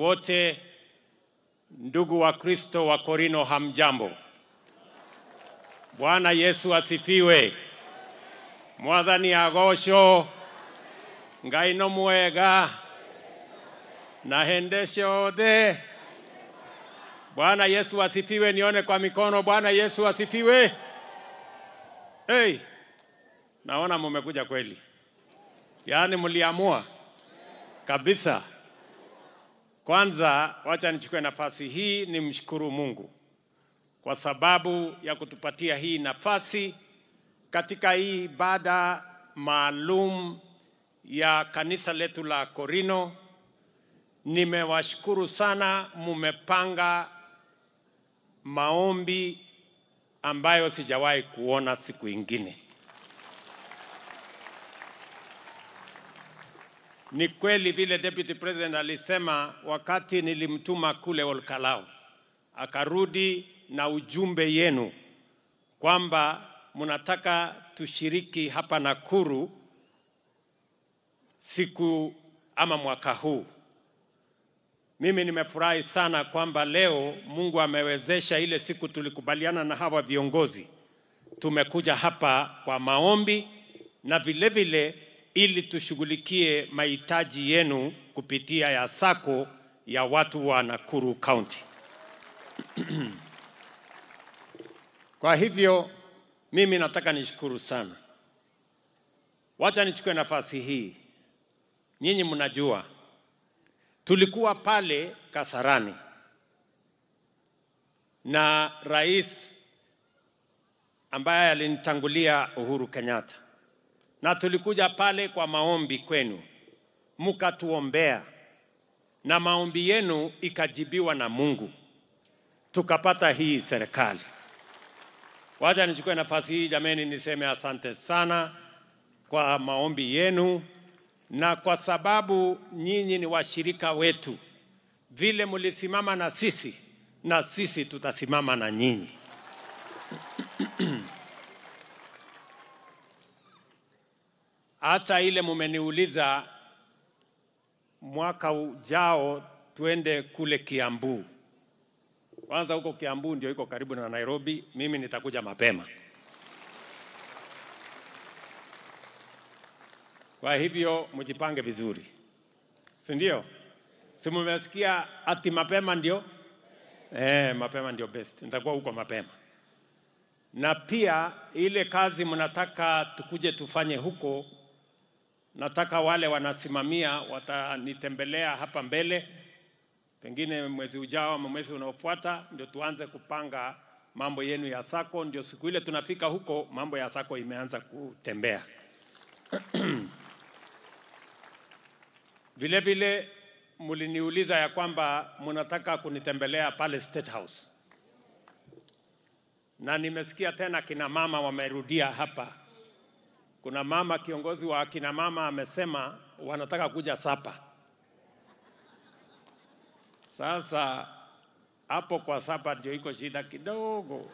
wote, ndugu wa Kristo wa Korino, hamjambo. Bwana Yesu asifiwe. Mwathani agocwo ngai no mwega na hende ciothe. Bwana Yesu asifiwe. Nione kwa mikono. Bwana Yesu asifiwe. Hey, naona mumekuja kweli, yaani mliamua kabisa. Kwanza wacha nichukue nafasi hii nimshukuru Mungu kwa sababu ya kutupatia hii nafasi katika hii ibada maalum ya kanisa letu la Korino. Nimewashukuru sana, mumepanga maombi ambayo sijawahi kuona siku ingine. Ni kweli vile Deputy President alisema wakati nilimtuma kule Olkalau, akarudi na ujumbe yenu kwamba mnataka tushiriki hapa Nakuru siku ama mwaka huu. Mimi nimefurahi sana kwamba leo Mungu amewezesha ile siku tulikubaliana na hawa viongozi, tumekuja hapa kwa maombi na vile vile ili tushughulikie mahitaji yenu kupitia ya sako ya watu wa Nakuru County. Kwa hivyo mimi nataka nishukuru sana. Wacha nichukue nafasi hii. Nyinyi mnajua tulikuwa pale Kasarani na rais ambaye alinitangulia Uhuru Kenyatta, na tulikuja pale kwa maombi kwenu, mkatuombea na maombi yenu ikajibiwa na Mungu, tukapata hii serikali. Wacha nichukue nafasi hii jameni, niseme asante sana kwa maombi yenu na kwa sababu nyinyi ni washirika wetu, vile mlisimama na sisi, na sisi tutasimama na nyinyi. Hata ile mumeniuliza mwaka ujao tuende kule Kiambu. Kwanza huko Kiambu ndio iko karibu na Nairobi, mimi nitakuja mapema. Kwa hivyo mjipange vizuri, si ndio? Si mumesikia ati mapema ndio eh, mapema ndio best. Nitakuwa huko mapema, na pia ile kazi mnataka tukuje tufanye huko, nataka wale wanasimamia watanitembelea hapa mbele, pengine mwezi ujao ama mwezi unaofuata, ndio tuanze kupanga mambo yenu ya sako, ndio siku ile tunafika huko mambo ya sako imeanza kutembea. Vile vile mliniuliza ya kwamba mnataka kunitembelea pale State House, na nimesikia tena kina mama wamerudia hapa. Kuna mama kiongozi wa kina mama amesema wanataka kuja Sapa. Sasa hapo kwa Sapa ndio iko shida kidogo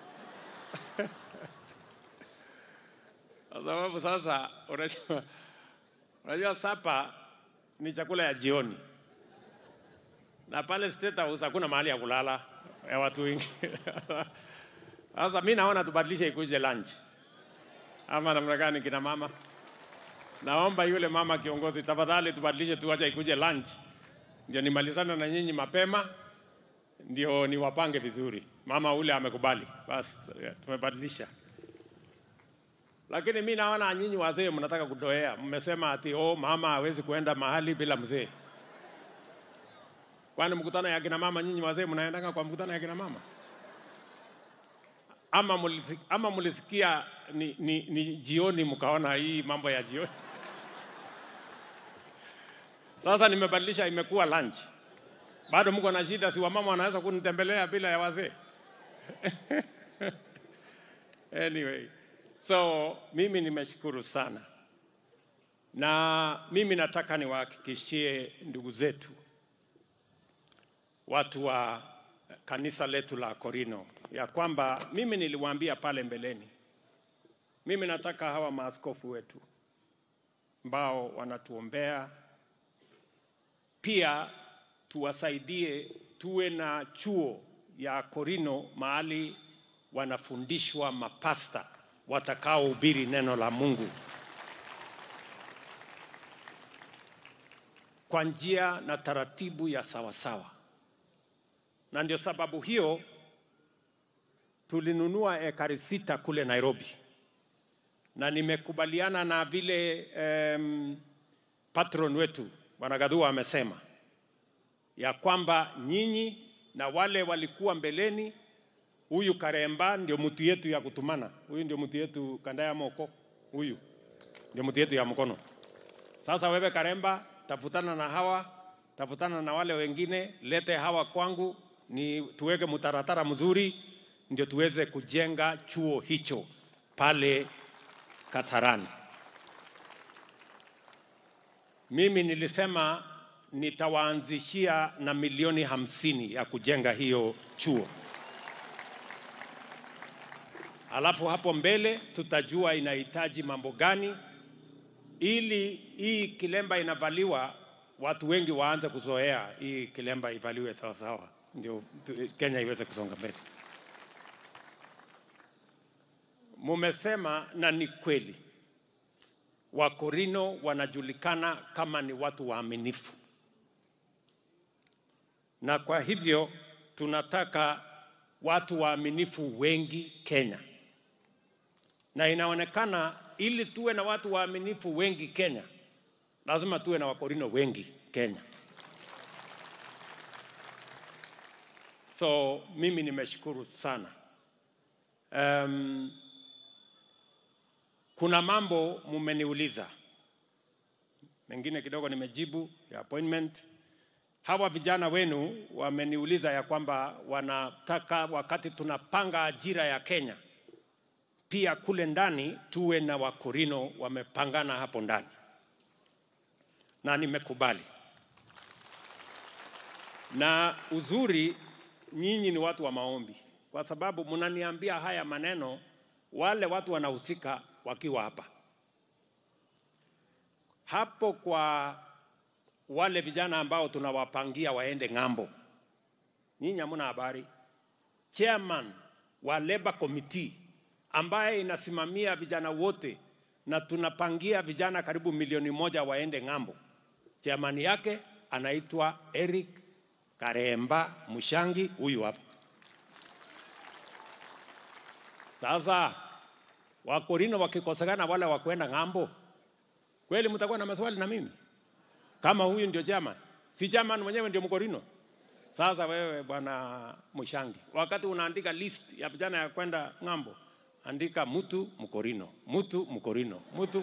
kwa sababu sasa unajua, unajua Sapa ni chakula ya jioni, na pale State House hakuna mahali ya kulala ya watu wengi. Sasa mi naona tubadilishe ikuje lunch, ama namna gani, kina mama? Naomba yule mama kiongozi, tafadhali tubadilishe, tuache ikuje lunch, ndio nimalizane na nyinyi mapema, ndio niwapange vizuri. Mama ule amekubali, basi tumebadilisha lakini mi naona nyinyi wazee mnataka kudoea. Mmesema ati oh, mama hawezi kuenda mahali bila mzee. Kwani mkutano ya kina mama nyinyi wazee mnaendanga kwa mkutano ya kina mama? Ama mulisikia, ama mulisikia ni, ni, ni jioni mkaona hii mambo ya jioni? Sasa nimebadilisha, imekuwa lunch. Bado mko na shida, si wamama wanaweza kunitembelea bila ya wazee? anyway So mimi nimeshukuru sana, na mimi nataka niwahakikishie ndugu zetu, watu wa kanisa letu la Korino, ya kwamba mimi niliwaambia pale mbeleni, mimi nataka hawa maaskofu wetu ambao wanatuombea pia tuwasaidie tuwe na chuo ya Korino mahali wanafundishwa mapasta watakaohubiri neno la Mungu kwa njia na taratibu ya sawasawa, na ndio sababu hiyo tulinunua ekari sita kule Nairobi, na nimekubaliana na vile um, patron wetu Bwana Gadhua amesema ya kwamba nyinyi na wale walikuwa mbeleni, huyu Karemba ndio mtu yetu ya kutumana, huyu ndio mtu yetu kanda ya moko, huyu ndio mtu yetu ya mkono. Sasa wewe Karemba, tafutana na hawa, tafutana na wale wengine, lete hawa kwangu, ni tuweke mtaratara mzuri, ndio tuweze kujenga chuo hicho pale Kasarani. Mimi nilisema nitawaanzishia na milioni hamsini ya kujenga hiyo chuo, alafu hapo mbele tutajua inahitaji mambo gani, ili hii kilemba inavaliwa, watu wengi waanze kuzoea hii kilemba ivaliwe sawa sawa, ndio tu- Kenya iweze kusonga mbele. Mumesema na ni kweli, Wakorino wanajulikana kama ni watu waaminifu, na kwa hivyo tunataka watu waaminifu wengi Kenya, na inaonekana ili tuwe na watu waaminifu wengi Kenya, lazima tuwe na Wakorino wengi Kenya. So mimi nimeshukuru sana. Um, kuna mambo mumeniuliza, mengine kidogo nimejibu ya appointment. Hawa vijana wenu wameniuliza ya kwamba wanataka wakati tunapanga ajira ya Kenya, pia kule ndani tuwe na Wakorino wamepangana hapo ndani, na nimekubali. Na uzuri nyinyi ni watu wa maombi, kwa sababu mnaniambia haya maneno, wale watu wanahusika wakiwa hapa hapo kwa wale vijana ambao tunawapangia waende ng'ambo. Nyinyi hamna habari. Chairman wa Labour Committee ambaye inasimamia vijana wote na tunapangia vijana karibu milioni moja waende ng'ambo, chairman yake anaitwa Eric Karemba Mushangi, huyu hapa. Sasa Wakorino wakikosekana wale wa kwenda ng'ambo, kweli mtakuwa na maswali na mimi? kama huyu ndio chama, si chama mwenyewe ndio Mkorino. Sasa wewe bwana Mushangi, wakati unaandika list ya vijana ya kwenda ng'ambo, andika mtu Mkorino, mtu Mkorino, mtu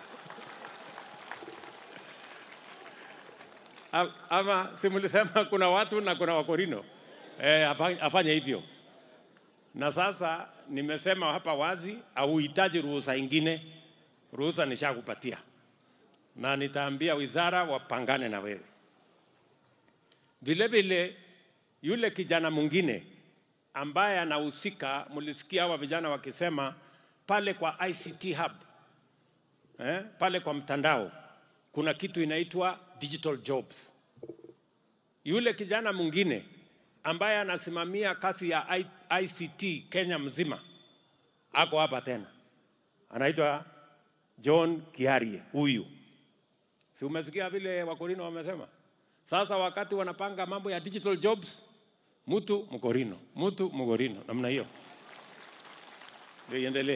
A- ama simulisema kuna watu na kuna Wakorino eh, afa- afanye hivyo. Na sasa nimesema hapa wazi, hauhitaji ruhusa ingine, ruhusa nishakupatia na nitaambia wizara wapangane na wewe. Vile vile yule kijana mwingine ambaye anahusika, mlisikia hawa vijana wakisema pale kwa ICT hub eh, pale kwa mtandao kuna kitu inaitwa digital jobs. Yule kijana mwingine ambaye anasimamia kazi ya I- ICT Kenya mzima ako hapa tena, anaitwa John Kiarie huyu Si umesikia vile Wakorino wamesema? Sasa wakati wanapanga mambo ya digital jobs, mtu Mkorino, mtu Mkorino, namna hiyo ndio iendelee.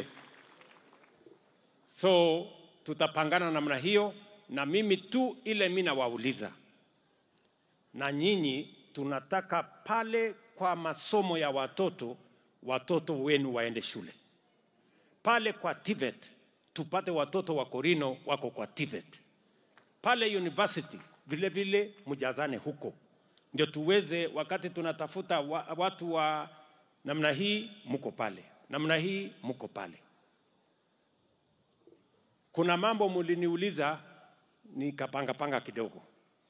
So tutapangana namna hiyo, na mimi tu ile mimi nawauliza na nyinyi, tunataka pale kwa masomo ya watoto, watoto wenu waende shule pale kwa TVET, tupate watoto wa Korino wako kwa TVET pale university vile vile mjazane huko, ndio tuweze, wakati tunatafuta wa, watu wa namna hii, mko pale, namna hii mko pale. Kuna mambo muliniuliza nikapanga panga kidogo.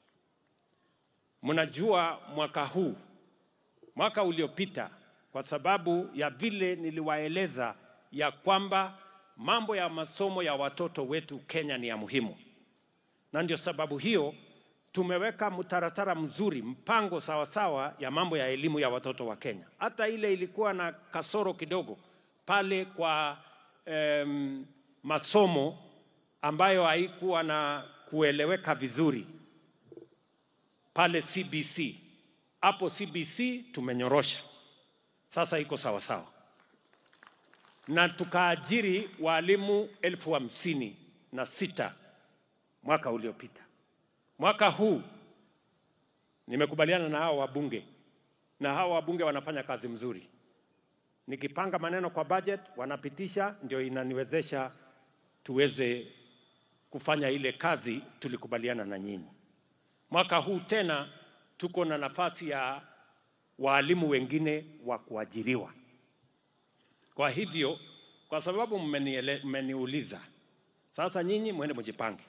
Mnajua mwaka huu, mwaka uliopita, kwa sababu ya vile niliwaeleza ya kwamba mambo ya masomo ya watoto wetu Kenya ni ya muhimu na ndio sababu hiyo tumeweka mtaratara mzuri, mpango sawasawa ya mambo ya elimu ya watoto wa Kenya. Hata ile ilikuwa na kasoro kidogo pale kwa em, masomo ambayo haikuwa na kueleweka vizuri pale CBC. Hapo CBC tumenyorosha, sasa iko sawa sawa, na tukaajiri walimu elfu hamsini na sita mwaka uliopita. Mwaka huu nimekubaliana na hao wabunge, na hao wabunge wanafanya kazi mzuri. Nikipanga maneno kwa budget wanapitisha, ndio inaniwezesha tuweze kufanya ile kazi tulikubaliana na nyinyi. Mwaka huu tena tuko na nafasi ya waalimu wengine wa kuajiriwa. Kwa hivyo, kwa sababu mmeniele- mmeniuliza, sasa nyinyi mwende mjipange.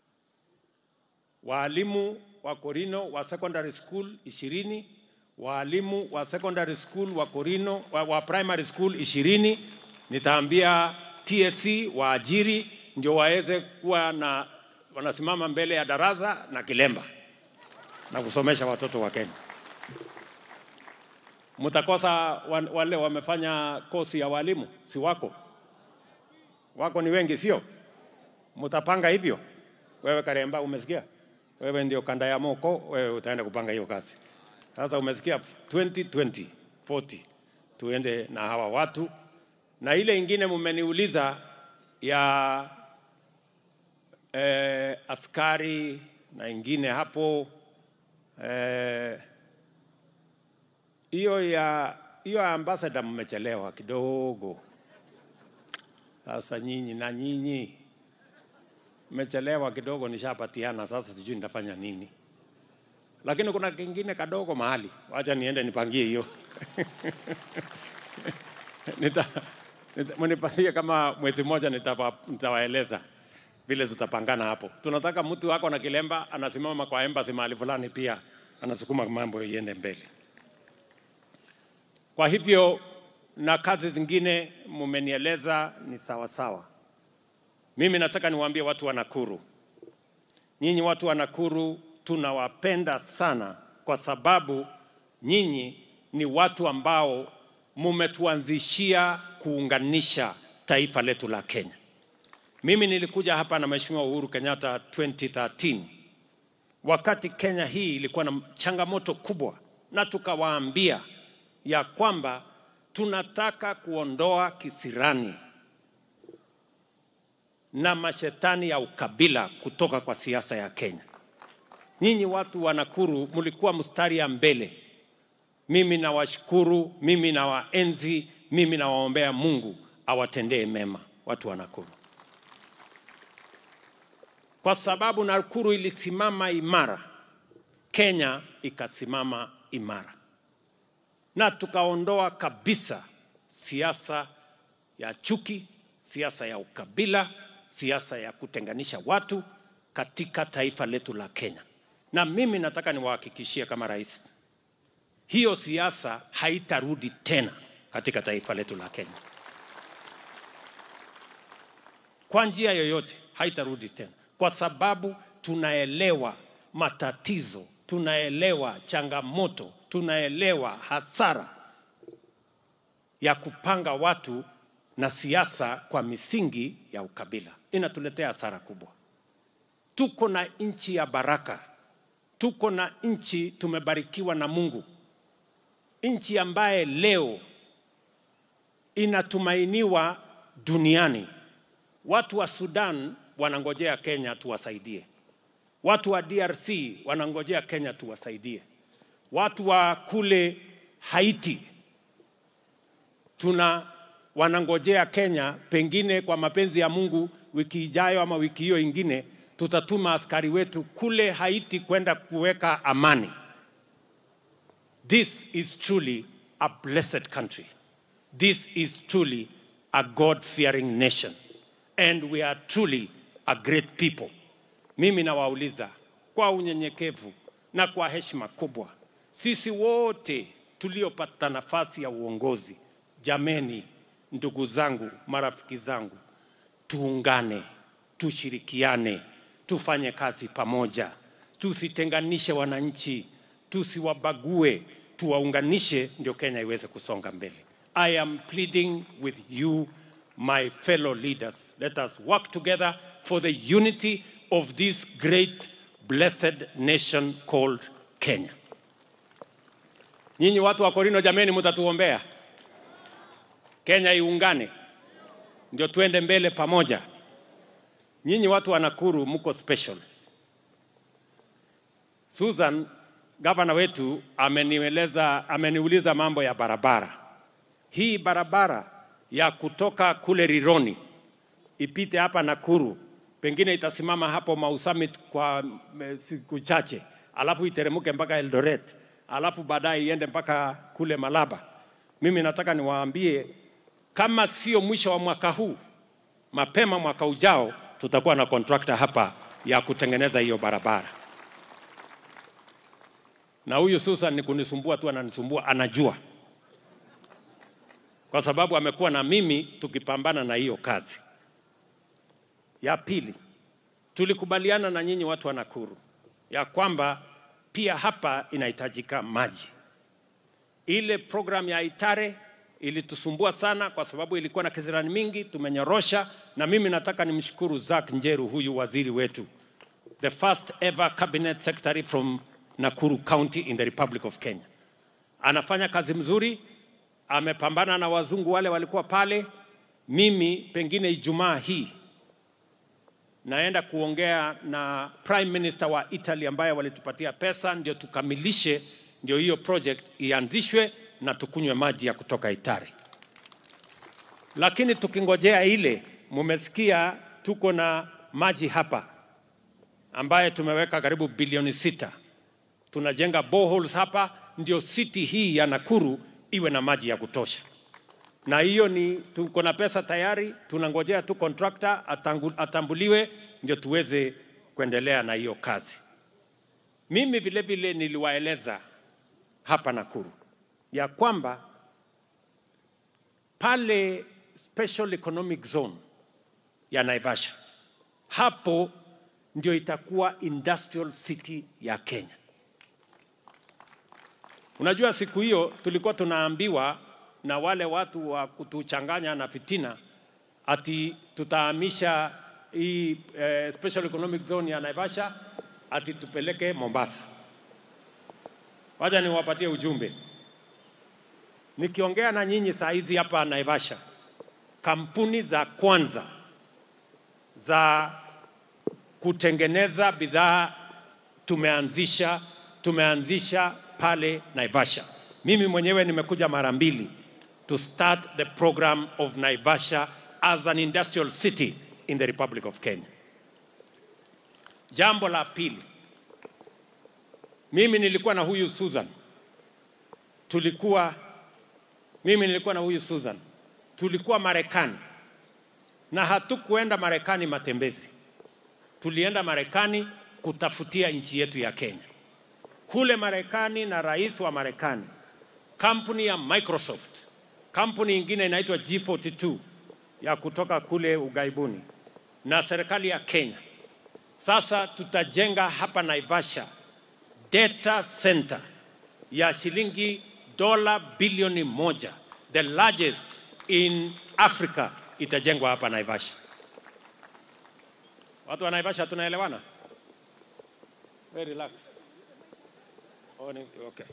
Waalimu wa Korino wa secondary school ishirini, waalimu wa secondary school wa Korino wa, wa primary school ishirini. Nitaambia TSC waajiri ndio waweze kuwa na wanasimama mbele ya darasa na kilemba na kusomesha watoto wa Kenya. Mtakosa wa- wale wamefanya kosi ya walimu, si wako? Wako ni wengi, sio? Mtapanga hivyo? Wewe Karemba, umesikia? Wewe ndio kanda ya Moko, wewe utaenda kupanga hiyo kazi. Sasa umesikia 2020 40 tuende na hawa watu, na ile ingine mmeniuliza ya eh, askari na ingine hapo eh, hiyo ya hiyo ya ambassador mmechelewa kidogo. Sasa nyinyi na nyinyi mmechelewa kidogo, nishapatiana sasa, sijui nitafanya nini, lakini kuna kingine kadogo mahali, wacha niende nipangie hiyo nita, nita, mnipatie kama mwezi mmoja, nitapa- nitawaeleza vile tutapangana hapo. Tunataka mtu wako na kilemba anasimama kwa embassy mahali fulani, pia anasukuma mambo iende mbele. Kwa hivyo na kazi zingine mumenieleza ni sawa sawa. Mimi nataka niwaambie watu wa Nakuru, nyinyi watu wa Nakuru tunawapenda sana, kwa sababu nyinyi ni watu ambao mumetuanzishia kuunganisha taifa letu la Kenya. Mimi nilikuja hapa na Mheshimiwa Uhuru Kenyatta 2013 wakati Kenya hii ilikuwa na changamoto kubwa, na tukawaambia ya kwamba tunataka kuondoa kisirani na mashetani ya ukabila kutoka kwa siasa ya Kenya. Nyinyi watu wa Nakuru mlikuwa mstari ya mbele. Mimi nawashukuru, mimi nawaenzi, mimi nawaombea Mungu awatendee mema watu wa Nakuru, kwa sababu Nakuru ilisimama imara, Kenya ikasimama imara, na tukaondoa kabisa siasa ya chuki, siasa ya ukabila, siasa ya kutenganisha watu katika taifa letu la Kenya. Na mimi nataka niwahakikishie kama rais, hiyo siasa haitarudi tena katika taifa letu la Kenya kwa njia yoyote, haitarudi tena, kwa sababu tunaelewa matatizo, tunaelewa changamoto, tunaelewa hasara ya kupanga watu na siasa kwa misingi ya ukabila. Inatuletea hasara kubwa. Tuko na nchi ya baraka, tuko na nchi tumebarikiwa na Mungu, nchi ambaye leo inatumainiwa duniani. Watu wa Sudan wanangojea Kenya tuwasaidie, watu wa DRC wanangojea Kenya tuwasaidie, watu wa kule Haiti tuna wanangojea Kenya, pengine kwa mapenzi ya Mungu, wiki ijayo ama wiki hiyo ingine, tutatuma askari wetu kule Haiti kwenda kuweka amani. This is truly a blessed country. This is truly a God-fearing nation. And we are truly a great people. Mimi nawauliza kwa unyenyekevu na kwa heshima kubwa, sisi wote tuliopata nafasi ya uongozi, jameni, ndugu zangu, marafiki zangu, tuungane, tushirikiane, tufanye kazi pamoja, tusitenganishe wananchi, tusiwabague, tuwaunganishe, ndio Kenya iweze kusonga mbele. I am pleading with you, my fellow leaders. Let us work together for the unity of this great blessed nation called Kenya. Nyinyi watu wa Korino, jameni, mtatuombea Kenya iungane, ndio tuende mbele pamoja. Nyinyi watu wa Nakuru mko special. Susan, gavana wetu amenieleza, ameniuliza mambo ya barabara. Hii barabara ya kutoka kule Rironi ipite hapa Nakuru, pengine itasimama hapo Mau Summit kwa mm, siku chache, alafu iteremke mpaka Eldoret, alafu baadaye iende mpaka kule Malaba. Mimi nataka niwaambie kama sio mwisho wa mwaka huu, mapema mwaka ujao tutakuwa na kontrakta hapa ya kutengeneza hiyo barabara. Na huyu Susan ni kunisumbua tu, ananisumbua, anajua kwa sababu amekuwa na mimi tukipambana na hiyo kazi. Ya pili, tulikubaliana na nyinyi watu wa Nakuru ya kwamba pia hapa inahitajika maji. Ile program ya Itare ilitusumbua sana kwa sababu ilikuwa na kizirani mingi, tumenyorosha. Na mimi nataka nimshukuru Zack Njeru, huyu waziri wetu, the first ever cabinet secretary from Nakuru County in the Republic of Kenya. Anafanya kazi mzuri, amepambana na wazungu wale walikuwa pale. Mimi pengine Ijumaa hii naenda kuongea na prime minister wa Italy ambaye walitupatia pesa ndio tukamilishe, ndio hiyo project ianzishwe na tukunywe maji ya kutoka Itare. Lakini tukingojea ile, mumesikia tuko na maji hapa ambaye tumeweka karibu bilioni sita. Tunajenga boreholes hapa, ndio city hii ya Nakuru iwe na maji ya kutosha na hiyo ni tuko na pesa tayari, tunangojea tu contractor atangu, atambuliwe ndio tuweze kuendelea na hiyo kazi. Mimi vile vile niliwaeleza hapa Nakuru ya kwamba pale special economic zone ya Naivasha, hapo ndio itakuwa industrial city ya Kenya. Unajua, siku hiyo tulikuwa tunaambiwa na wale watu wa kutuchanganya na fitina ati tutahamisha hii eh, special economic zone ya Naivasha ati tupeleke Mombasa. Wacha niwapatie ujumbe. Nikiongea na nyinyi saa hizi hapa Naivasha, kampuni za kwanza za kutengeneza bidhaa tumeanzisha tumeanzisha pale Naivasha. Mimi mwenyewe nimekuja mara mbili to start the program of Naivasha as an industrial city in the Republic of Kenya. Jambo la pili, mimi nilikuwa na huyu Susan, tulikuwa mimi nilikuwa na huyu Susan, tulikuwa Marekani na hatukuenda Marekani matembezi, tulienda Marekani kutafutia nchi yetu ya Kenya. Kule Marekani na rais wa Marekani, kampuni ya Microsoft, kampuni ingine inaitwa G42 ya kutoka kule ughaibuni na serikali ya Kenya. Sasa tutajenga hapa Naivasha data center ya shilingi dola bilioni moja, the largest in Africa, itajengwa hapa Naivasha. Watu wa Naivasha tunaelewana? Very relax. Oh, ni- okay.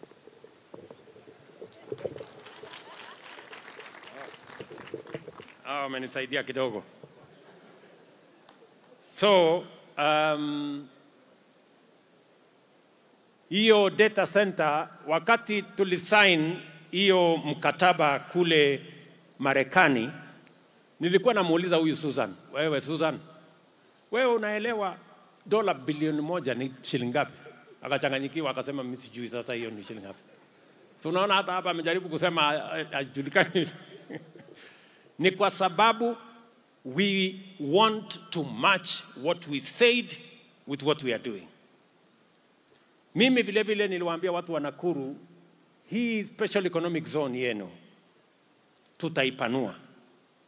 Ah, wamenisaidia kidogo. So um, hiyo data center wakati tulisign hiyo mkataba kule Marekani, nilikuwa namuuliza huyu Susan, wewe Susan, wewe unaelewa dola bilioni moja ni shilingi ngapi? Akachanganyikiwa akasema mimi sijui sasa hiyo ni shilingi ngapi. So unaona hata hapa amejaribu kusema eh, hajulikani. ni kwa sababu we want to match what we said with what we are doing. Mimi vile vile niliwaambia watu wa Nakuru, hii special economic zone yenu tutaipanua.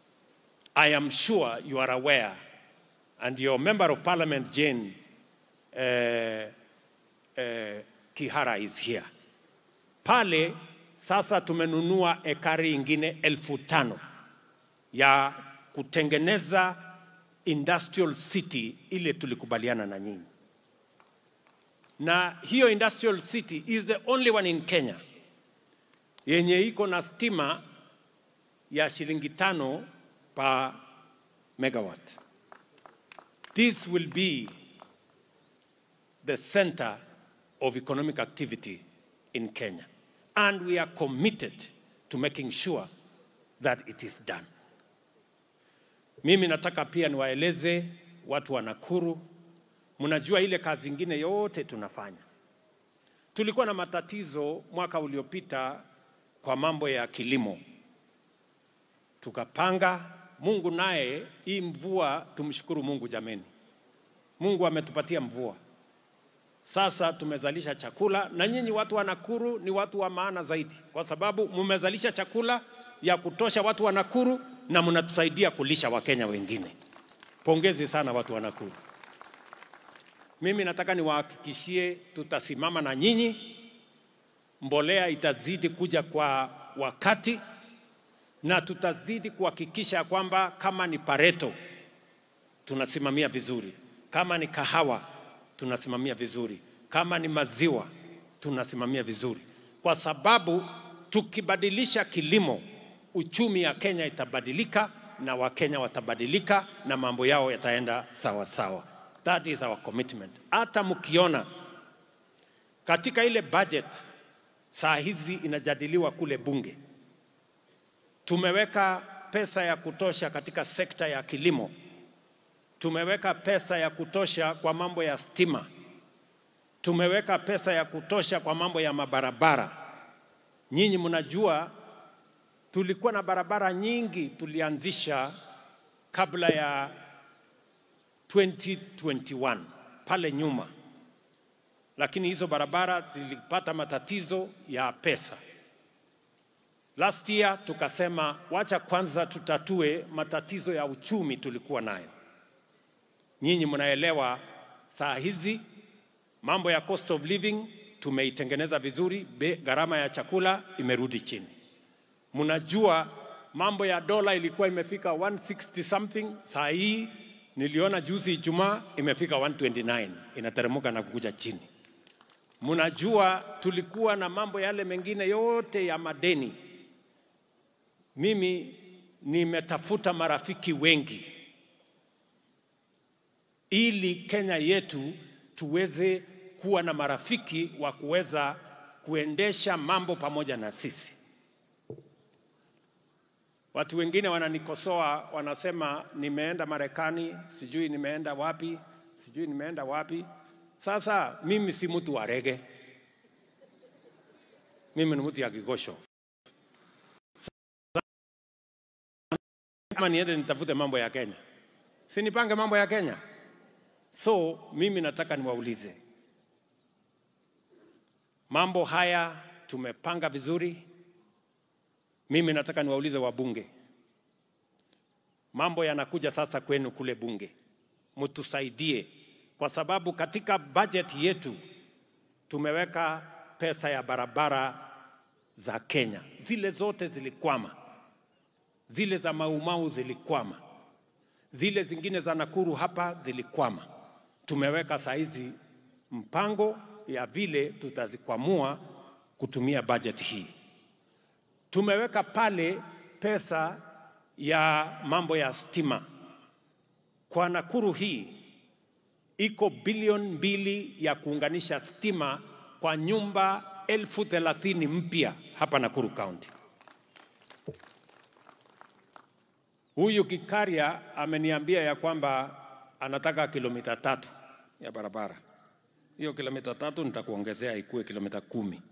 I am sure you are aware and your member of parliament Jane eh, eh, Kihara is here. Pale sasa tumenunua ekari ingine elfu tano ya kutengeneza industrial city ile tulikubaliana na nyinyi, na hiyo industrial city is the only one in Kenya yenye iko na stima ya shilingi tano per megawatt. This will be the center of economic activity in Kenya. And we are committed to making sure that it is done. Mimi nataka pia niwaeleze watu wa Nakuru, mnajua ile kazi ingine yote tunafanya. Tulikuwa na matatizo mwaka uliopita kwa mambo ya kilimo, tukapanga. Mungu naye, hii mvua, tumshukuru Mungu jameni, Mungu ametupatia mvua. Sasa tumezalisha chakula, na nyinyi watu wa Nakuru ni watu wa maana zaidi, kwa sababu mmezalisha chakula ya kutosha watu wa Nakuru na mnatusaidia kulisha Wakenya wengine. Pongezi sana watu wa Nakuru. Mimi nataka niwahakikishie tutasimama na nyinyi, mbolea itazidi kuja kwa wakati na tutazidi kuhakikisha kwamba kama ni Pareto tunasimamia vizuri, kama ni kahawa tunasimamia vizuri, kama ni maziwa tunasimamia vizuri, kwa sababu tukibadilisha kilimo, uchumi ya Kenya itabadilika na Wakenya watabadilika na mambo yao yataenda sawa sawa. That is our commitment. Hata mkiona katika ile budget saa hizi inajadiliwa kule bunge, tumeweka pesa ya kutosha katika sekta ya kilimo tumeweka pesa ya kutosha kwa mambo ya stima, tumeweka pesa ya kutosha kwa mambo ya mabarabara. Nyinyi mnajua tulikuwa na barabara nyingi tulianzisha kabla ya 2021 pale nyuma, lakini hizo barabara zilipata matatizo ya pesa. Last year tukasema wacha kwanza tutatue matatizo ya uchumi tulikuwa nayo. Nyinyi mnaelewa saa hizi mambo ya cost of living tumeitengeneza vizuri, be- gharama ya chakula imerudi chini. Mnajua mambo ya dola ilikuwa imefika 160 something, saa hii niliona juzi Ijumaa imefika 129, inateremka na kukuja chini. Mnajua tulikuwa na mambo yale mengine yote ya madeni. Mimi nimetafuta marafiki wengi ili Kenya yetu tuweze kuwa na marafiki wa kuweza kuendesha mambo pamoja na sisi. Watu wengine wananikosoa, wanasema nimeenda Marekani, sijui nimeenda wapi, sijui nimeenda wapi. Sasa mimi si mtu wa rege, mimi ni mtu ya Kigosho. Kama niende nitafute mambo ya Kenya, si nipange mambo ya Kenya? So mimi nataka niwaulize, mambo haya tumepanga vizuri. Mimi nataka niwaulize wabunge, mambo yanakuja sasa kwenu kule bunge, mtusaidie, kwa sababu katika bajeti yetu tumeweka pesa ya barabara za Kenya, zile zote zilikwama, zile za Maumau zilikwama, zile zingine za Nakuru hapa zilikwama. Tumeweka saizi mpango ya vile tutazikwamua kutumia bajeti hii. Tumeweka pale pesa ya mambo ya stima kwa Nakuru hii iko bilioni mbili ya kuunganisha stima kwa nyumba elfu thelathini mpya hapa Nakuru County. Huyu Kikaria ameniambia ya kwamba anataka kilomita tatu ya barabara. Hiyo kilomita tatu nitakuongezea ikuwe kilomita kumi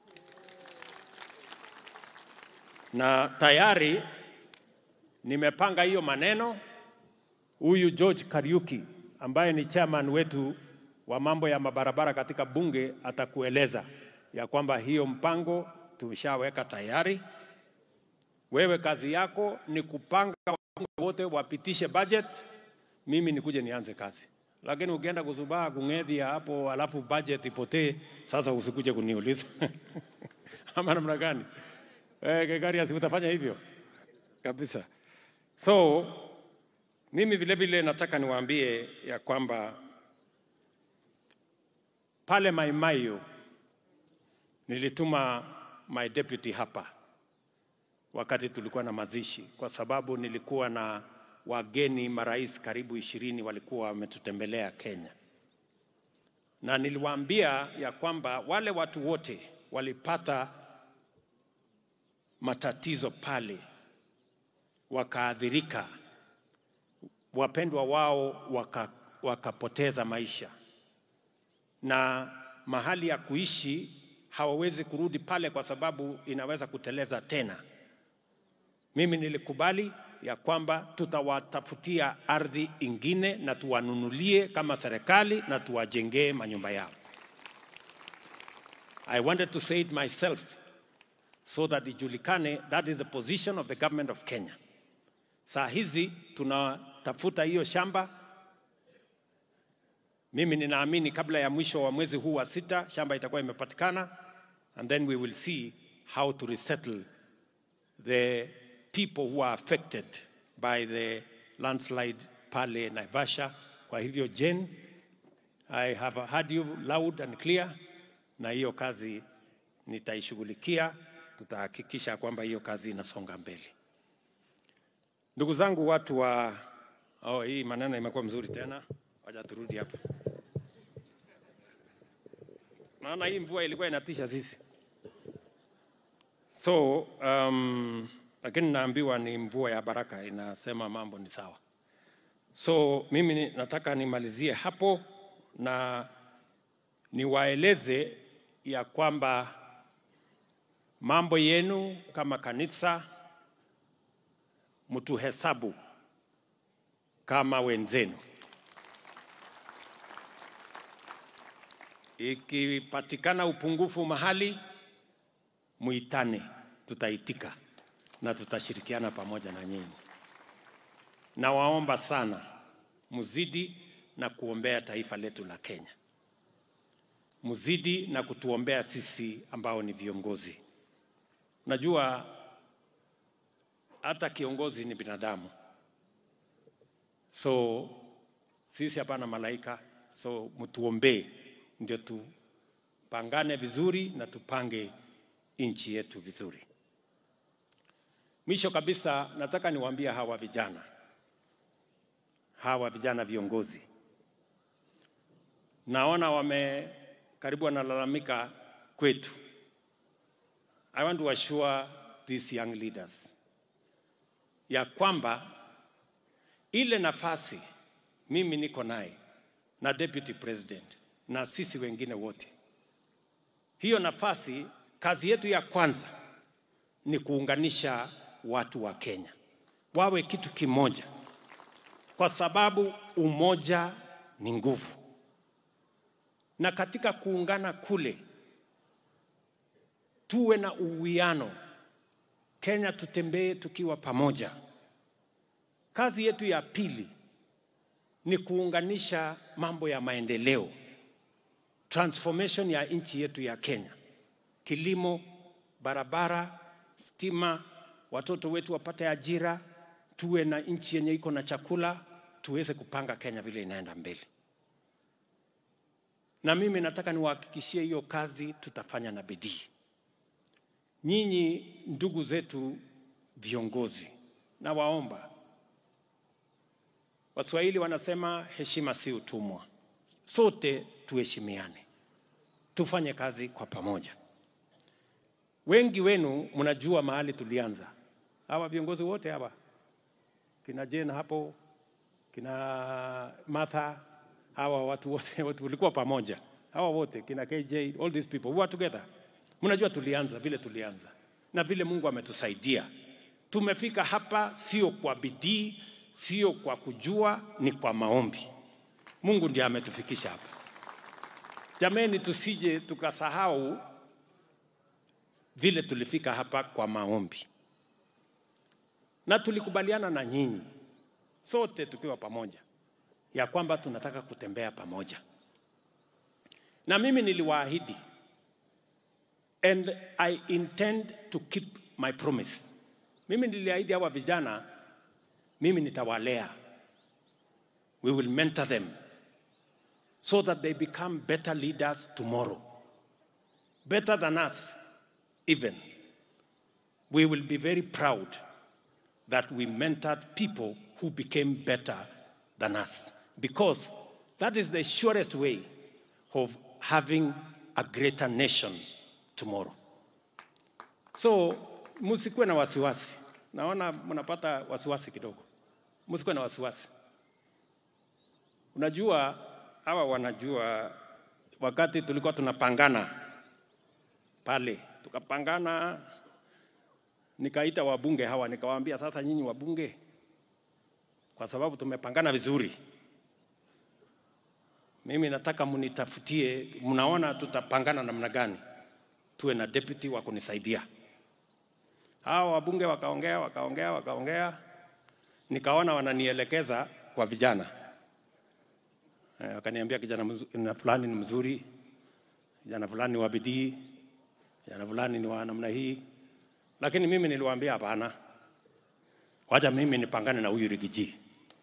na tayari nimepanga hiyo maneno. Huyu George Kariuki ambaye ni chairman wetu wa mambo ya mabarabara katika bunge atakueleza ya kwamba hiyo mpango tumeshaweka tayari. Wewe kazi yako ni kupanga wabunge wote wapitishe budget, mimi nikuje nianze kazi. lakini ukienda kuzubaa kung'ethia hapo alafu budget ipotee, sasa usikuje kuniuliza ama namna gani? Eh, Gregarious, utafanya hivyo kabisa. So mimi vile vile nataka niwaambie ya kwamba pale Maimayu nilituma my deputy hapa wakati tulikuwa na mazishi, kwa sababu nilikuwa na wageni marais karibu ishirini walikuwa wametutembelea Kenya, na niliwaambia ya kwamba wale watu wote walipata matatizo pale, wakaathirika, wapendwa wao waka, wakapoteza maisha na mahali ya kuishi hawawezi kurudi pale kwa sababu inaweza kuteleza tena. Mimi nilikubali ya kwamba tutawatafutia ardhi ingine na tuwanunulie kama serikali na tuwajengee manyumba yao. I wanted to say it myself so that ijulikane that is the position of the government of Kenya. Saa hizi tunatafuta hiyo shamba mimi ninaamini kabla ya mwisho wa mwezi huu wa sita shamba itakuwa imepatikana, and then we will see how to resettle the people who are affected by the landslide pale Naivasha. Kwa hivyo Jane, I have heard you loud and clear, na hiyo kazi nitaishughulikia. Tutahakikisha kwamba hiyo kazi inasonga mbele. Ndugu zangu, watu wa oh, hii maneno imekuwa mzuri tena, wacha turudi hapa. Maana hii mvua ilikuwa inatisha sisi. So um, lakini naambiwa ni mvua ya baraka, inasema mambo ni sawa. So mimi ni- nataka nimalizie hapo na niwaeleze ya kwamba mambo yenu kama kanisa mtuhesabu kama wenzenu. Ikipatikana upungufu mahali, muitane, tutaitika na tutashirikiana pamoja na nyinyi. Nawaomba sana muzidi na kuombea taifa letu la Kenya, muzidi na kutuombea sisi ambao ni viongozi. Najua hata kiongozi ni binadamu, so sisi hapana malaika, so mtuombee ndio tupangane vizuri na tupange nchi yetu vizuri. Mwisho kabisa, nataka niwaambie hawa vijana, hawa vijana viongozi, naona wame karibu wanalalamika kwetu. I want to assure these young leaders ya kwamba ile nafasi mimi niko naye na deputy president na sisi wengine wote, hiyo nafasi, kazi yetu ya kwanza ni kuunganisha watu wa Kenya wawe kitu kimoja, kwa sababu umoja ni nguvu, na katika kuungana kule tuwe na uwiano. Kenya tutembee tukiwa pamoja. Kazi yetu ya pili ni kuunganisha mambo ya maendeleo, transformation ya nchi yetu ya Kenya, kilimo, barabara, stima, watoto wetu wapate ajira, tuwe na nchi yenye iko na chakula, tuweze kupanga Kenya vile inaenda mbele. Na mimi nataka niwahakikishie hiyo kazi tutafanya na bidii. Nyinyi ndugu zetu viongozi, nawaomba Waswahili wanasema heshima si utumwa. Sote tuheshimiane, tufanye kazi kwa pamoja. Wengi wenu mnajua mahali tulianza, hawa viongozi wote hawa, kina Jane hapo, kina Martha, hawa watu wote wote tulikuwa pamoja, hawa wote kina KJ, all these people we were together. Mnajua tulianza vile tulianza na vile Mungu ametusaidia tumefika hapa, sio kwa bidii, sio kwa kujua, ni kwa maombi. Mungu ndiye ametufikisha hapa. Jameni, tusije tukasahau vile tulifika hapa kwa maombi, na tulikubaliana na nyinyi sote tukiwa pamoja ya kwamba tunataka kutembea pamoja, na mimi niliwaahidi and I intend to keep my promise. Mimi niliahidi hawa vijana, mimi nitawalea, we will mentor them so that they become better leaders tomorrow, better than us even. We will be very proud that we mentored people who became better than us because that is the surest way of having a greater nation tomorrow. So msikuwe na wasiwasi, naona mnapata wasiwasi kidogo. Msikuwe na wasiwasi. Unajua hawa wanajua, wakati tulikuwa tunapangana pale, tukapangana, nikaita wabunge hawa, nikawaambia sasa, nyinyi wabunge, kwa sababu tumepangana vizuri, mimi nataka mnitafutie, mnaona tutapangana namna gani, tuwe na deputy wa kunisaidia. Hawa wabunge wakaongea, wakaongea, wakaongea, nikaona wananielekeza kwa vijana Eh, wakaniambia kijana mzu- na fulani ni mzuri, kijana fulani ni wa bidii, kijana fulani ni wa namna hii, lakini mimi niliwaambia hapana, wacha mimi nipangane na huyu Rigiji.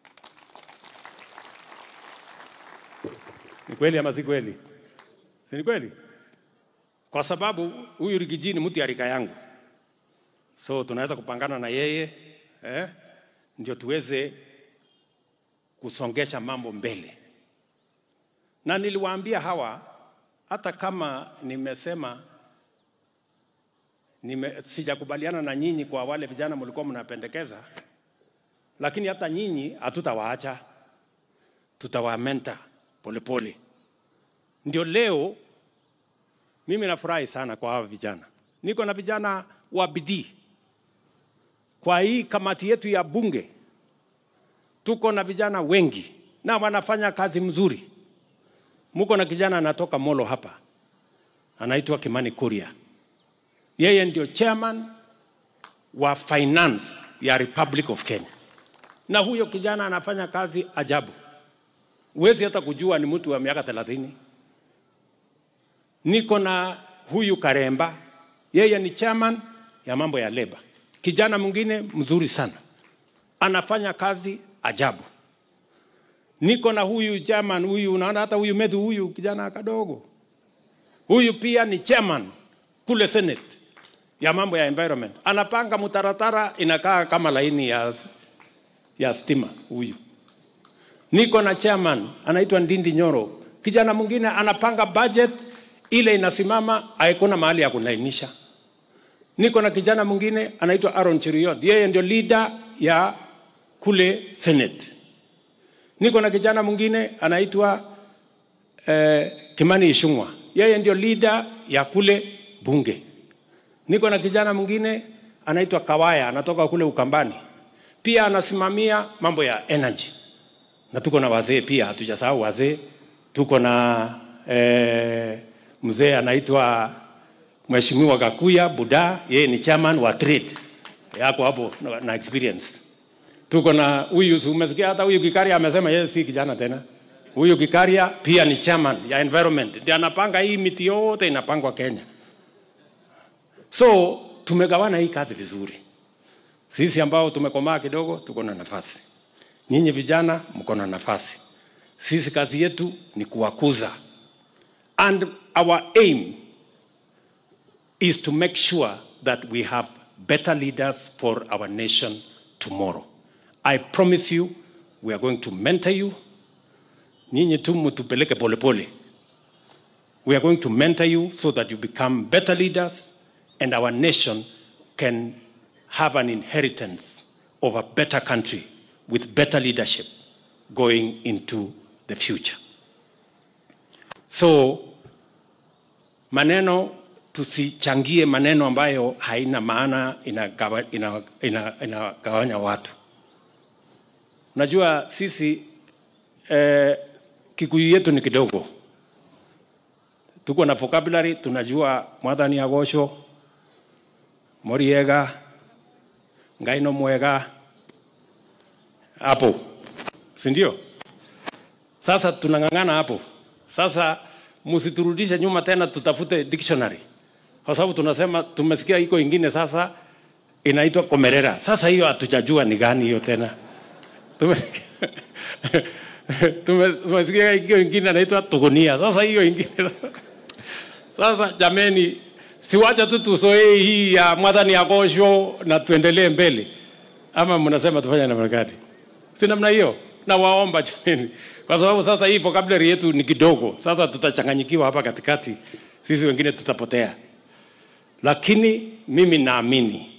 Ni kweli ama si kweli? Si ni kweli? Kwa sababu huyu Rigiji ni mtu ya rika yangu, so tunaweza kupangana na yeye eh, ndio tuweze kusongesha mambo mbele na niliwaambia hawa hata kama nimesema nime, sijakubaliana na nyinyi kwa wale vijana mlikuwa mnapendekeza, lakini hata nyinyi hatutawaacha, tutawamenta polepole. Ndio leo mimi nafurahi sana kwa hawa vijana, niko na vijana wa bidii kwa hii kamati yetu ya bunge, tuko na vijana wengi na wanafanya kazi mzuri. Muko na kijana anatoka Molo hapa, anaitwa Kimani Kuria. Yeye ndio chairman wa finance ya Republic of Kenya, na huyo kijana anafanya kazi ajabu, huwezi hata kujua ni mtu wa miaka thelathini. Niko na huyu Karemba, yeye ni chairman ya mambo ya leba, kijana mwingine mzuri sana, anafanya kazi ajabu niko na huyu chairman huyu, unaona hata huyu Medhu huyu kijana kadogo huyu pia ni chairman kule Senate ya mambo ya environment, anapanga mtaratara inakaa kama laini ya, ya stima huyu. Niko na chairman anaitwa Ndindi Nyoro, kijana mwingine anapanga budget ile inasimama, haikuna mahali ya kulainisha. Niko na kijana mwingine anaitwa Aaron Cheriot, yeye ndio leader ya kule Senate niko na kijana mwingine anaitwa eh, Kimani Ichung'wa, yeye ndio leader ya kule bunge. Niko na kijana mwingine anaitwa Kawaya, anatoka kule Ukambani, pia anasimamia mambo ya energy. Na tuko na wazee pia, hatujasahau wazee. Tuko na eh, mzee anaitwa Mheshimiwa Gakuya Buda, yeye ni chairman wa trade, yako hapo na, na experience tuko na huyu, si umesikia hata huyu Gikaria amesema yeye si kijana tena. Huyu Gikaria pia ni chairman ya environment, ndiye anapanga hii miti yote inapangwa Kenya. So tumegawana hii kazi vizuri. Sisi ambao tumekomaa kidogo tuko na nafasi, nyinyi vijana mko na nafasi. Sisi kazi yetu ni kuwakuza, and our aim is to make sure that we have better leaders for our nation tomorrow. I promise you, we are going to mentor you. Nyinyi tu mtupeleke polepole. We are going to mentor you so that you become better leaders and our nation can have an inheritance of a better country with better leadership going into the future. So maneno tusichangie maneno ambayo haina maana inagawa- ina- ina- inagawanya watu. Unajua sisi eh, Kikuyu yetu ni kidogo, tuko na vocabulary, tunajua mwathani agocwo, moriega, ngai no mwega, hapo si ndio? Sasa tunang'ang'ana hapo. Sasa msiturudishe nyuma tena, tutafute dictionary, kwa sababu tunasema tumesikia iko ingine sasa inaitwa komerera. Sasa hiyo hatujajua ni gani hiyo tena. Tume- tume- Tumesikia hiyo ingine inaitwa tugunia. Sasa hiyo ingine sasa, jameni, siwacha tu tusoee hii ya mwadhani ya kosho na tuendelee mbele, ama mnasema tufanye namna gani? Si namna hiyo, nawaomba jameni, kwa sababu sasa hii vocabulary yetu ni kidogo. Sasa tutachanganyikiwa hapa katikati, sisi wengine tutapotea. Lakini mimi naamini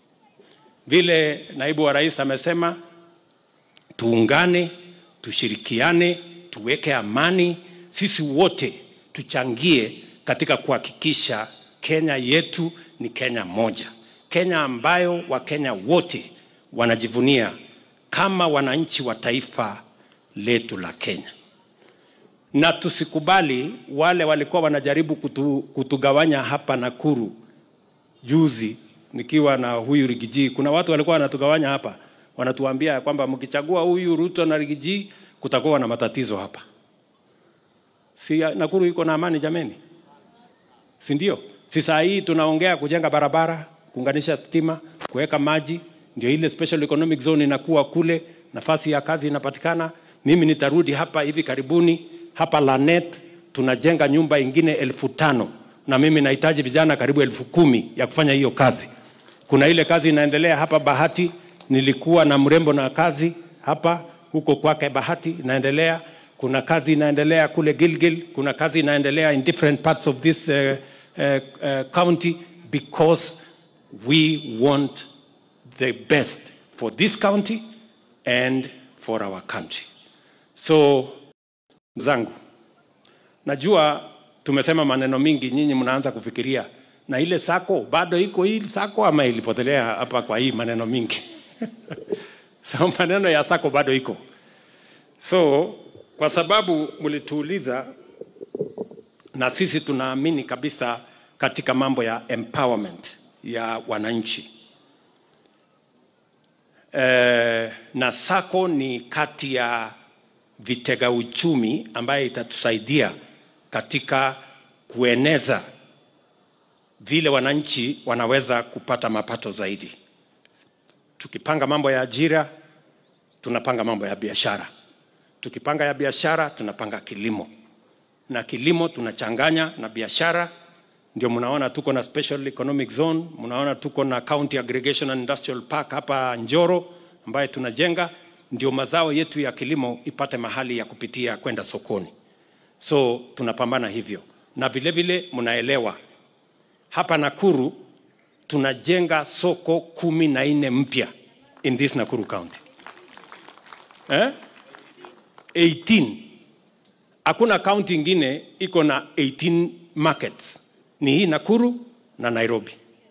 vile naibu wa rais amesema, tuungane, tushirikiane, tuweke amani, sisi wote tuchangie katika kuhakikisha Kenya yetu ni Kenya moja, Kenya ambayo Wakenya wote wanajivunia kama wananchi wa taifa letu la Kenya, na tusikubali wale walikuwa wanajaribu kutu, kutugawanya hapa Nakuru juzi nikiwa na huyu Rigiji, kuna watu walikuwa wanatugawanya hapa, wanatuambia ya kwamba mkichagua huyu Ruto na Rigiji kutakuwa na matatizo hapa. Si Nakuru iko na amani jameni, si ndio? Si saa hii tunaongea kujenga barabara, kuunganisha stima, kuweka maji, ndio ile special economic zone inakuwa kule, nafasi ya kazi inapatikana. Mimi nitarudi hapa hivi karibuni hapa Lanet, tunajenga nyumba ingine elfu tano na mimi nahitaji vijana karibu elfu kumi ya kufanya hiyo kazi. Kuna ile kazi inaendelea hapa Bahati, nilikuwa na mrembo na kazi hapa huko kwake Bahati inaendelea. Kuna kazi inaendelea kule Gilgil, kuna kazi inaendelea in different parts of this uh, uh, uh, county because we want the best for this county and for our country. So zangu, najua tumesema maneno mingi, nyinyi mnaanza kufikiria na ile sako bado iko hii sako ama ilipotelea hapa kwa hii maneno mingi so maneno ya sako bado iko so kwa sababu mlituuliza na sisi tunaamini kabisa katika mambo ya empowerment ya wananchi e, na sako ni kati ya vitega uchumi ambaye itatusaidia katika kueneza vile wananchi wanaweza kupata mapato zaidi. Tukipanga mambo ya ajira, tunapanga mambo ya biashara. Tukipanga ya biashara, tunapanga kilimo, na kilimo tunachanganya na biashara. Ndio mnaona tuko na special economic zone, mnaona tuko na county aggregation and industrial park hapa Njoro ambaye tunajenga, ndio mazao yetu ya kilimo ipate mahali ya kupitia kwenda sokoni. So tunapambana hivyo, na vile vile mnaelewa hapa Nakuru tunajenga soko kumi na nne mpya in this Nakuru County eh? 18 hakuna kaunti ingine iko na 18 markets, ni hii Nakuru na Nairobi.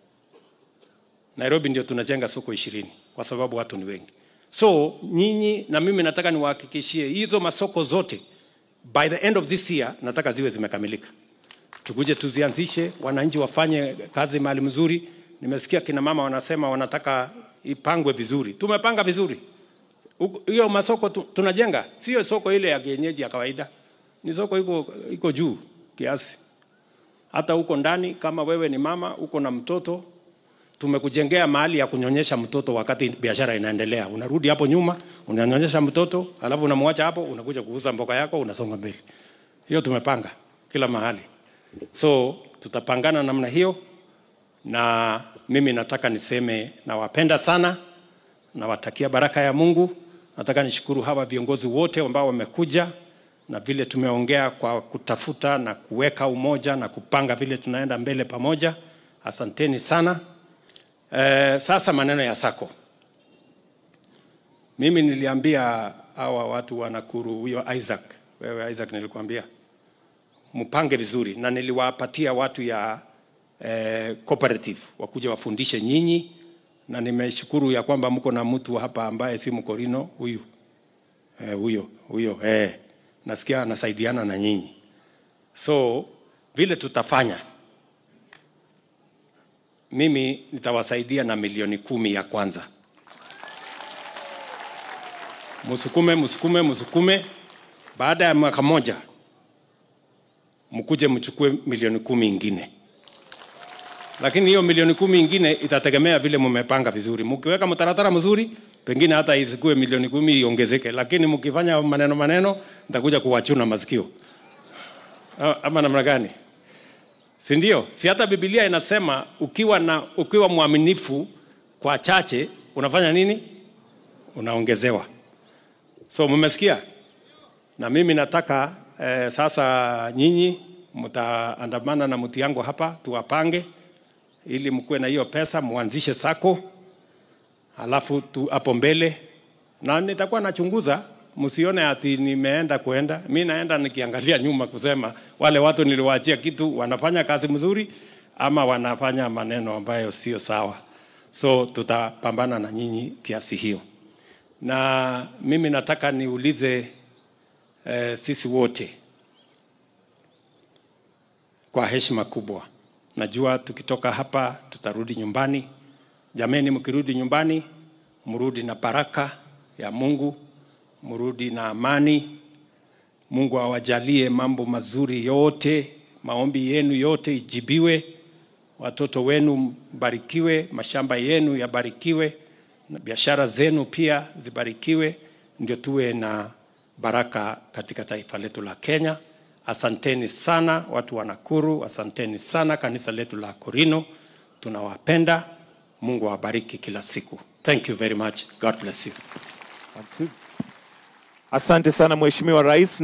Nairobi ndio tunajenga soko ishirini kwa sababu watu ni wengi. So nyinyi na mimi nataka niwahakikishie hizo masoko zote by the end of this year nataka ziwe zimekamilika tukuje tuzianzishe, wananchi wafanye kazi mahali mzuri. Nimesikia kina mama wanasema wanataka ipangwe vizuri. Tumepanga vizuri Huko- hiyo masoko tu, tunajenga, sio soko ile ya kienyeji ya kawaida, ni soko iko, iko juu kiasi. Hata huko ndani, kama wewe ni mama uko na mtoto, tumekujengea mahali ya kunyonyesha mtoto wakati biashara inaendelea. Unarudi hapo nyuma, unanyonyesha mtoto, alafu unamwacha hapo, unakuja kuuza mboga yako, unasonga mbele. Hiyo tumepanga kila mahali. So tutapangana namna hiyo, na mimi nataka niseme nawapenda sana, nawatakia baraka ya Mungu. Nataka nishukuru hawa viongozi wote ambao wamekuja na vile tumeongea kwa kutafuta na kuweka umoja na kupanga vile tunaenda mbele pamoja. Asanteni sana. Eh, sasa maneno ya sako, mimi niliambia hawa watu wa Nakuru, huyo Isaac, wewe Isaac, nilikwambia mpange vizuri, na niliwapatia watu ya eh, cooperative wakuja wafundishe nyinyi, na nimeshukuru ya kwamba mko na mtu hapa ambaye si mkorino huyu eh, huyo huyo eh, nasikia anasaidiana na nyinyi, so vile tutafanya mimi nitawasaidia na milioni kumi ya kwanza. Msukume, msukume, msukume baada ya mwaka moja mkuje mchukue milioni kumi ingine lakini hiyo milioni kumi ingine itategemea vile mmepanga vizuri. Mkiweka mtaratara mzuri, pengine hata isikue milioni kumi iongezeke, lakini mkifanya maneno maneno, nitakuja kuwachuna masikio A- ama namna gani? Si ndio? Si hata Biblia inasema ukiwa na ukiwa mwaminifu kwa chache unafanya nini? Unaongezewa. So mmesikia? Na mimi nataka eh, sasa nyinyi mtaandamana na mti yangu hapa tuwapange ili mkuwe na hiyo pesa, muanzishe sako, alafu tu hapo mbele, na nitakuwa nachunguza, msione ati nimeenda kuenda. Mi naenda nikiangalia nyuma kusema wale watu niliwaachia kitu wanafanya kazi mzuri ama wanafanya maneno ambayo sio sawa. So tutapambana na nyinyi kiasi hiyo, na mimi nataka niulize eh, sisi wote kwa heshima kubwa. Najua tukitoka hapa tutarudi nyumbani. Jameni, mkirudi nyumbani, mrudi na baraka ya Mungu, mrudi na amani. Mungu awajalie mambo mazuri yote, maombi yenu yote ijibiwe, watoto wenu mbarikiwe, mashamba yenu yabarikiwe, na biashara zenu pia zibarikiwe, ndio tuwe na baraka katika taifa letu la Kenya. Asanteni sana watu wa Nakuru, asanteni sana kanisa letu la Korino, tunawapenda. Mungu awabariki kila siku. Thank you very much. God bless you. Asante sana Mheshimiwa Rais.